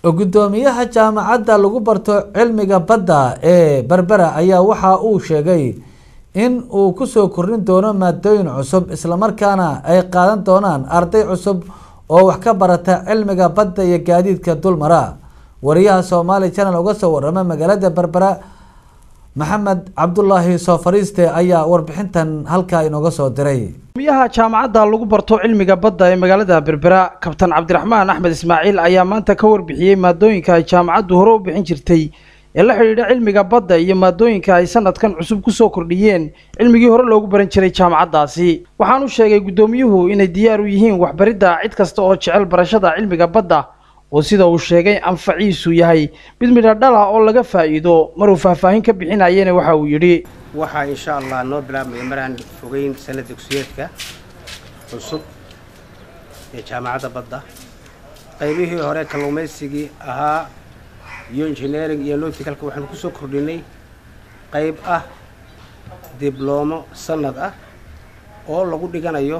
gudoomiyaha jaamacadda lagu barto cilmiga badda ee berbera ayaa waxa uu sheegay in uu kusoo kordhin doono maadooyin cusub islamarkaana ay qaadan doonaan arday cusub oo wax ka barata cilmiga badda iyo gaadiidka dulmara wariyaha soomaali channel uga soo warama magaalada berbera maxamed cabdulaahi soo fariiste ayaa warbixintan halkaa inooga soo diray gudoomiyaha jaamacadda lagu barto cilmiga badda ee magaalada berbera kabtan cabdiraxmaan axmed ismaaciil ayaa maanta ka warbixiyey maadooyinka ay jaamacaddu hore u bixin jirtay ee la xidhiidha cilmiga badda iyo maadooyinka ay sanadkan cusub kusoo kordhiyeen cilmigii hore loogu baran jiray jaamacaddaasi waxaanu sheegay guddoomiyuhu inay diyaar u yihiin waxbaridda cid kasta oo jecel barashada cilmiga badda oo sida uu sheegay anfaciisu yahay mid midha dhal ah oo laga faa'iido maruu faahfaahin ka bixinayana waxa uu yidhi waxaa insha allah noo bilaabmaya maraan fogeyn sanad dugsiyeedka cusub ee jaamacadda badda qaybihii hore kalluumaysigii ahaa iyo engineering iyo loticalka waxaanu ku soo kordhinay qayb ah dibloomo sanad ah oo lagu dhiganayo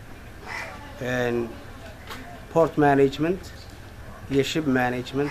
port management iyo ship management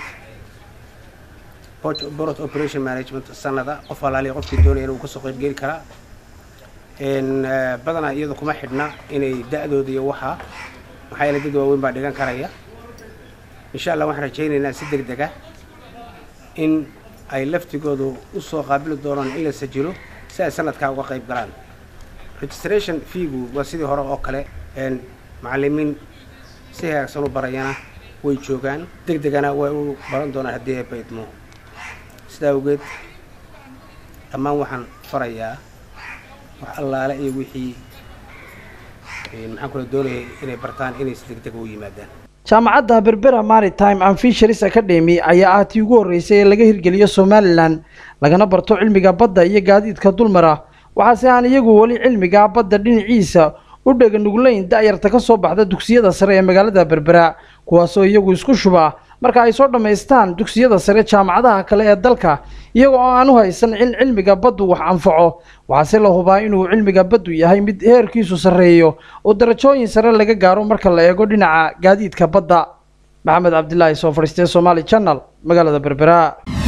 port operation management sanada qof alaaliya qofkii doonaya inuu kasoo qayb geli karaa badanaa iyada kuma xidhna inay da-dooda iyo waxaa maxaa yeele dad waaweyn baa dhigan karaya insha allah waxaan rajaynaynaa si deg deg ah in ay laftigoodu usoo qaabili doonaan in la sajilo si ay sanadkaa uga qayb galaan registration feegu waa sidii hore oo kale macalimiin si hagaagsan u barayana way joogaan deg degana way u baran doonaan haddii ay baydmo sidaa awgeed dhammaan waxaan farayaa wax allaale iyo wixii maxaan kula doonayay inay bartaan inay si deg deg u yimaadaan jaamacadda berbera maritime and fisheries academy ayaa ah tii ugu horreysay ee laga hirgeliyo somalilan lagana barto cilmiga badda iyo gaadiidka dulmara waxaase aan iyagu weli cilmiga badda dhinaciisa u dhega nuglayn da-yarta ka soo baxda dugsiyada sare ee magaalada berbera kuwaasoo iyagu isku shuba marka ay soo dhammaystaan dugsiyada sare jaamacadaha kale ee dalka iyaga oo aan u haysan in cilmiga baddu wax anfaco waxaase la hubaa inuu cilmiga baddu yahay mid heerkiisu sarreeyo oo darajooyin sare laga gaaro marka la eego dhinaca gaadiidka badda maxamed cabdilaahi soo fadhiistee somaali channel magaalada berbera